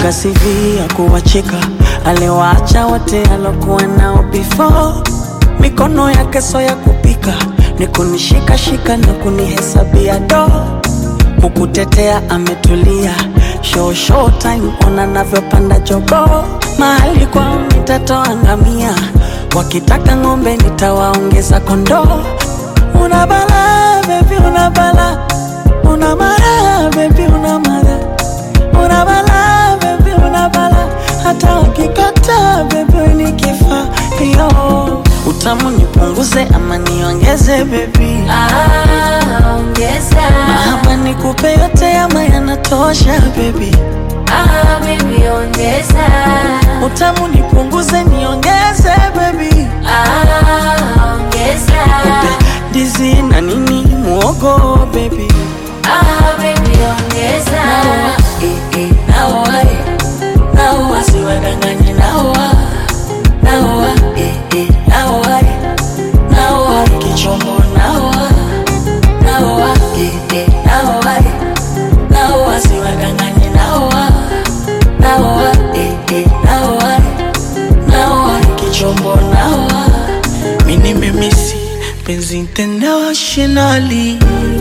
Kaga CV ya kuwacheka, aliwaacha wote alokuwa nao before. Mikono yake so ya kupika, ni kunishikashika na kunihesabia do kukutetea ametulia, show show time, ona navyopanda jogo. Mahali kwao nitatoa ngamia, wakitaka ng'ombe nitawaongeza kondoo. Una bala baby, una bala, una mara baby, una mara, una bala baby, una bala, hata wakikata baby nikifa yo utamu nipunguze ama niongeze baby Ah, ongeza. Mahaba nikupe yote ama yanatosha baby Ah, baby, ongeza. Utamu nipunguze niongeze baby Ah, ongeza. Dizi na nini muogo baby Ah, baby, ongeza. eh, eh, naoa eh. Naoa siwadanganye naoa Naoa eh, eh, naoa eh. Naoa kichombo naoa Naoa eh, eh, naoa eh. Naoa siwadanganye naoa Naoa eh, eh, naoa eh. Naoa kichombo naoa Mimi nimemisi penzi internationally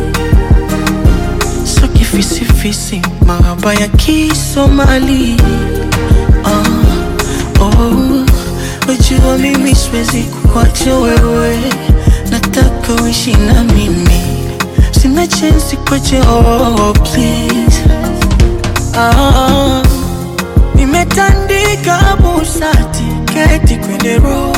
so kifisifisi mahaba ya kisomali ah, oh, wajua mimi siwezi kuacha wewe nataka uishi na mimi sina chensi kwache oh, please ah, nimetandika busati keti kwenye roho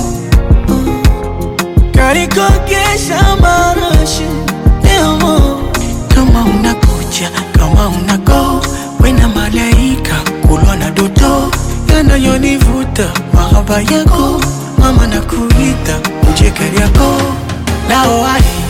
karikogesha marashi leo kama unakuja kama unago wena malaika kulwa na doto yanayonivuta mahaba yako mama na kuita uje kariako nao ai